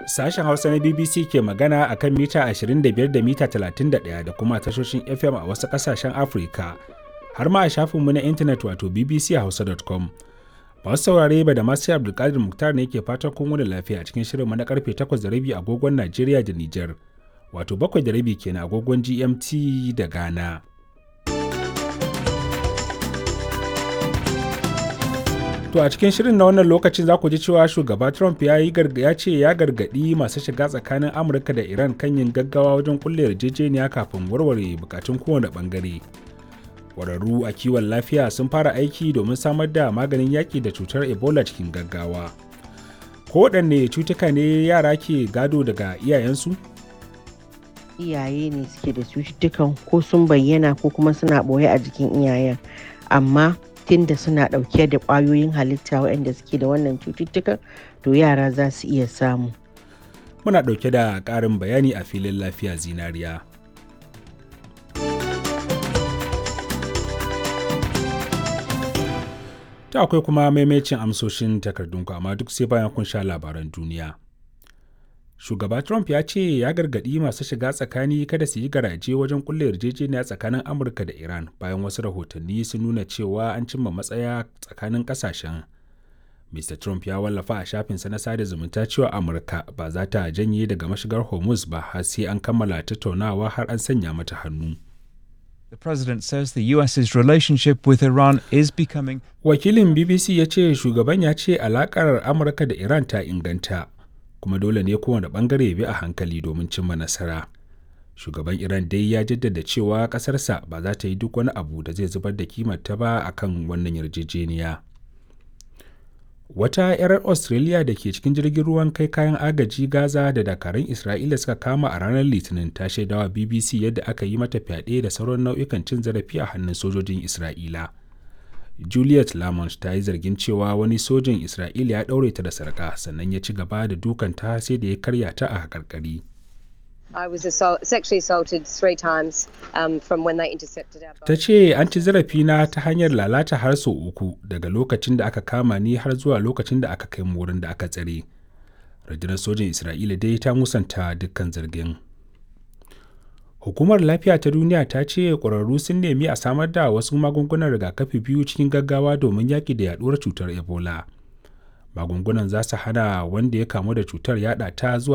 Sashen Hausa na BBC ke magana a kan mita 25 da mita 31 da kuma tashoshin FM a wasu ƙasashen Afirka, har ma a shafinmu na intanet wato bbchausa.com. Masu saurare ba da masu Abdulkadir Muktar ne ke fatan kun wani lafiya cikin shirinmu na karfe 8:30 agogon Najeriya da Nijar, wato 7:30 kenan agogon GMT da Ghana. To a cikin shirin na wannan lokacin za ku ji cewa shugaba Trump ya yi ya ce ya gargaɗi masu shiga tsakanin Amurka da Iran kan yin gaggawa wajen kulle yarjejeniya kafin warware bukatun kowane bangare. Ƙwararru a kiwon lafiya sun fara aiki domin samar da maganin yaƙi da cutar Ebola cikin gaggawa. Kowaɗanne cutuka ne yara ke gado daga iyayensu? Iyaye ne suke da cututtukan ko sun bayyana ko kuma suna ɓoye a jikin iyayen. Amma tunda suna ɗauke da ƙwayoyin halitta waɗanda suke da wannan cututtukan to yara za su iya samu. Muna ɗauke da ƙarin bayani a filin lafiya zinariya. Ta akwai kuma maimacin amsoshin takardunku amma duk sai bayan kun sha labaran duniya. Shugaba Trump ya ce ya gargaɗi masu shiga tsakani kada su yi garaje wajen kulle yarjejeniya tsakanin Amurka da Iran bayan wasu rahotanni sun nuna cewa an cimma matsaya tsakanin ƙasashen. Mr. Trump ya wallafa a shafinsa na sada zumunta cewa Amurka ba za ta janye daga mashigar Hormuz ba har sai an kammala tattaunawa har an sanya mata hannu. The president says the US's relationship with Iran is becoming Wakilin BBC ya ce shugaban ya ce alakar Amurka da Iran ta inganta, kuma dole ne kowane bangare bi a hankali domin cimma nasara. Shugaban Iran dai ya jaddada cewa ƙasarsa ba za ta yi duk wani abu da zai zubar da kimarta ba a kan wannan yarjejeniya. Wata 'yar Australia da ke cikin jirgin ruwan kai kayan agaji Gaza da dakarun Isra'ila suka kama a ranar Litinin ta shaidawa BBC yadda aka yi mata fyaɗe da sauran nau'ikan cin zarafi a hannun sojojin Isra'ila. Juliet Lamont ta yi zargin cewa wani sojin Isra'ila ya ɗaure ta da sarƙa sannan ya ci gaba da dukanta sai da ya karya ta a haƙarƙari. I was assault, sexually assaulted three times um, from when they intercepted our boat. Ta ce an ci zarafina ta hanyar lalata har sau uku daga lokacin da aka kama ni har zuwa lokacin da aka kai mu wurin da aka tsare. Rundunar sojin Isra'ila dai ta musanta dukkan zargin. Hukumar Lafiya ta Duniya ta ce ƙwararru sun nemi a samar da wasu magungunan rigakafi biyu cikin gaggawa domin yaƙi da yaɗuwar cutar Ebola. Magungunan za su hana wanda ya kamu da cutar yaɗa ta zuwa